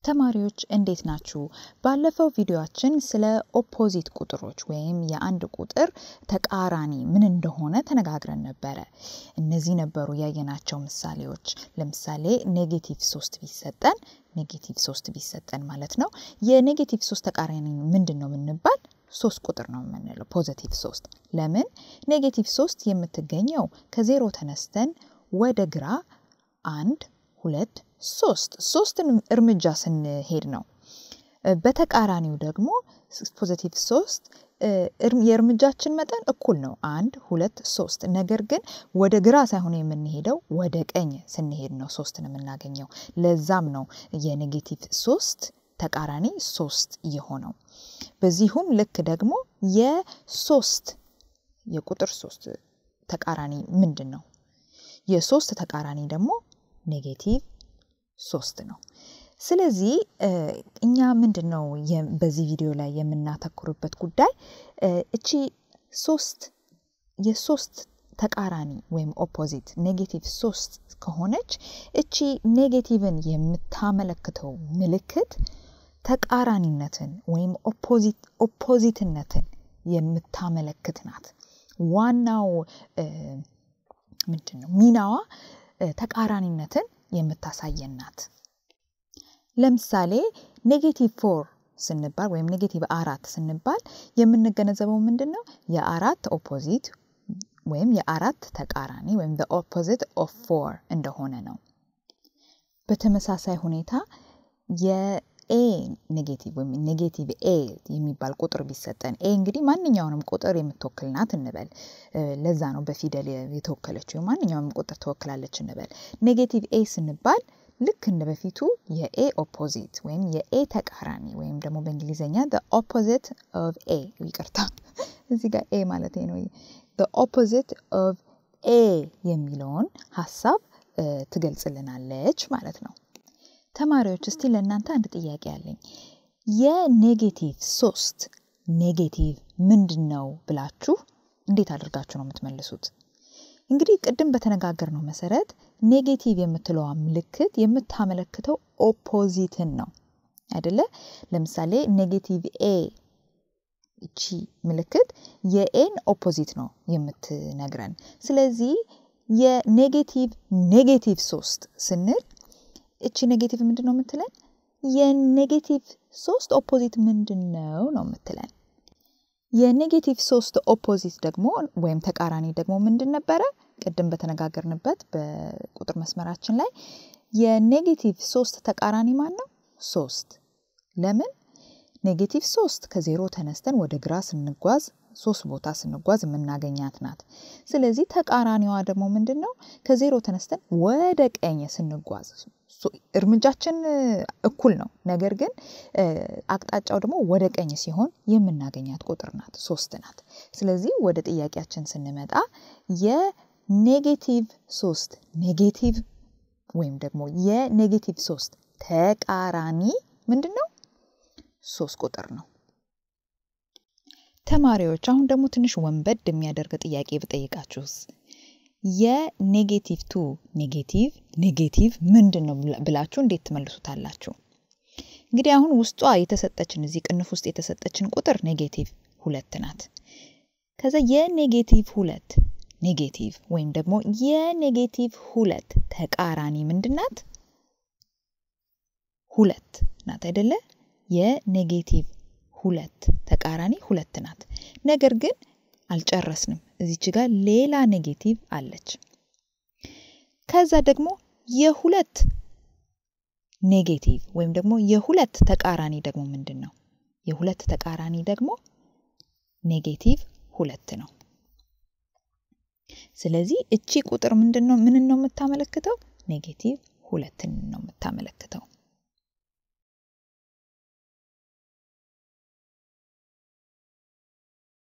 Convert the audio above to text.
ተማሪዎች እንዴት ናችሁ? ባለፈው ቪዲዮአችን ስለ ኦፖዚት ቁጥሮች ወይም የአንድ ቁጥር ተቃራኒ ምን እንደሆነ ተነጋግረን ነበረ። እነዚህ ነበሩ ያየናቸው ምሳሌዎች። ለምሳሌ ኔጌቲቭ ሶስት ቢሰጠን ኔጌቲቭ ሶስት ቢሰጠን ማለት ነው የኔጌቲቭ ሶስት ተቃራኒ ምንድን ነው የምንባል ሶስት ቁጥር ነው የምንለው ፖዘቲቭ ሶስት። ለምን ኔጌቲቭ ሶስት የምትገኘው ከዜሮ ተነስተን ወደ ግራ አንድ ሁለት ሶስት ሶስትን እርምጃ ስንሄድ ነው። በተቃራኒው ደግሞ ፖዘቲቭ ሶስት የእርምጃችን መጠን እኩል ነው፣ አንድ ሁለት ሶስት። ነገር ግን ወደ ግራ ሳይሆን የምንሄደው ወደ ቀኝ ስንሄድ ነው ሶስትን የምናገኘው። ለዛም ነው የኔጌቲቭ ሶስት ተቃራኒ ሶስት የሆነው። በዚሁም ልክ ደግሞ የሶስት የቁጥር ሶስት ተቃራኒ ምንድን ነው? የሶስት ተቃራኒ ደግሞ ኔጌቲቭ ሶስት ነው። ስለዚህ እኛ ምንድን ነው በዚህ ቪዲዮ ላይ የምናተኩርበት ጉዳይ እቺ ሶስት የሶስት ተቃራኒ ወይም ኦፖዚት ኔጌቲቭ ሶስት ከሆነች እቺ ኔጌቲቭን የምታመለክተው ምልክት ተቃራኒነትን ወይም ኦፖዚትነትን የምታመለክት ናት። ዋናው ምንድን ነው ሚናዋ ተቃራኒነትን የምታሳየን ናት። ለምሳሌ ኔጌቲቭ ፎር ስንባል ወይም ኔጌቲቭ አራት ስንባል የምንገነዘበው ምንድን ነው የአራት ኦፖዚት ወይም የአራት ተቃራኒ ወይም ኦፖዚት ኦፍ ፎር እንደሆነ ነው። በተመሳሳይ ሁኔታ የኤ ኔጌቲቭ ወይም ኔጌቲቭ ኤ የሚባል ቁጥር ቢሰጠን ኤ እንግዲህ ማንኛውንም ቁጥር የምትወክል ናት እንበል። ለዛ ነው በፊደል የተወከለችው ማንኛውንም ቁጥር ትወክላለች እንበል። ኔጌቲቭ ኤ ስንባል ልክ እንደ በፊቱ የኤ ኦፖዚት ወይም የኤ ተቃራኒ ወይም ደግሞ በእንግሊዝኛ ኦፖዚት ኦፍ ኤ ይቅርታ፣ እዚህ ጋር ኤ ማለት ነው። ኦፖዚት ኦፍ ኤ የሚለውን ሀሳብ ትገልጽልናለች ማለት ነው። ተማሪዎች እስቲ ለእናንተ አንድ ጥያቄ አለኝ። የኔጌቲቭ ሶስት ኔጌቲቭ ምንድን ነው ብላችሁ እንዴት አድርጋችሁ ነው የምትመልሱት? እንግዲህ ቅድም በተነጋገርነው መሰረት ኔጌቲቭ የምትለዋ ምልክት የምታመለክተው ኦፖዚትን ነው አይደለ? ለምሳሌ ኔጌቲቭ ኤ እቺ ምልክት የኤን ኦፖዚት ነው የምትነግረን። ስለዚህ የኔጌቲቭ ኔጌቲቭ ሶስት ስንል እቺ ኔጌቲቭ ምንድን ነው የምትለን? የኔጌቲቭ ሶስት ኦፖዚት ምንድን ነው ነው የምትለን። የኔጌቲቭ ሶስት ኦፖዚት ደግሞ ወይም ተቃራኒ ደግሞ ምንድን ነበረ? ቅድም በተነጋገርንበት በቁጥር መስመራችን ላይ የኔጌቲቭ ሶስት ተቃራኒ ማን ነው? ሶስት። ለምን? ኔጌቲቭ ሶስት ከዜሮ ተነስተን ወደ ግራ ስንጓዝ ሶስት ቦታ ስንጓዝ የምናገኛት ናት። ስለዚህ ተቃራኒዋ ደግሞ ምንድን ነው? ከዜሮ ተነስተን ወደ ቀኝ ስንጓዝ እርምጃችን እኩል ነው። ነገር ግን አቅጣጫው ደግሞ ወደ ቀኝ ሲሆን የምናገኛት ቁጥር ናት፣ ሶስት ናት። ስለዚህ ወደ ጥያቄያችን ስንመጣ የኔጌቲቭ ሶስት ኔጌቲቭ ወይም ደግሞ የኔጌቲቭ ሶስት ተቃራኒ ምንድን ነው? ሶስት ቁጥር ነው። ተማሪዎች አሁን ደግሞ ትንሽ ወንበድ የሚያደርግ ጥያቄ ብጠይቃችሁስ የኔጌቲቭ ቱ ኔጌቲቭ ኔጌቲቭ ምንድን ነው ብላችሁ እንዴት ትመልሱታላችሁ? እንግዲህ አሁን ውስጧ የተሰጠችን እዚህ ቅንፍ ውስጥ የተሰጠችን ቁጥር ኔጌቲቭ ሁለት ናት። ከዛ የኔጌቲቭ ሁለት ኔጌቲቭ ወይም ደግሞ የኔጌቲቭ ሁለት ተቃራኒ ምንድን ናት? ሁለት ናት አይደለ? የኔጌቲቭ ሁለት ተቃራኒ ሁለት ናት። ነገር ግን አልጨረስንም። እዚች ጋር ሌላ ኔጌቲቭ አለች። ከዛ ደግሞ የሁለት ኔጌቲቭ ወይም ደግሞ የሁለት ተቃራኒ ደግሞ ምንድን ነው? የሁለት ተቃራኒ ደግሞ ኔጌቲቭ ሁለት ነው። ስለዚህ እቺ ቁጥር ምንድን ነው? ምንን ነው የምታመለክተው? ኔጌቲቭ ሁለትን ነው የምታመለክተው።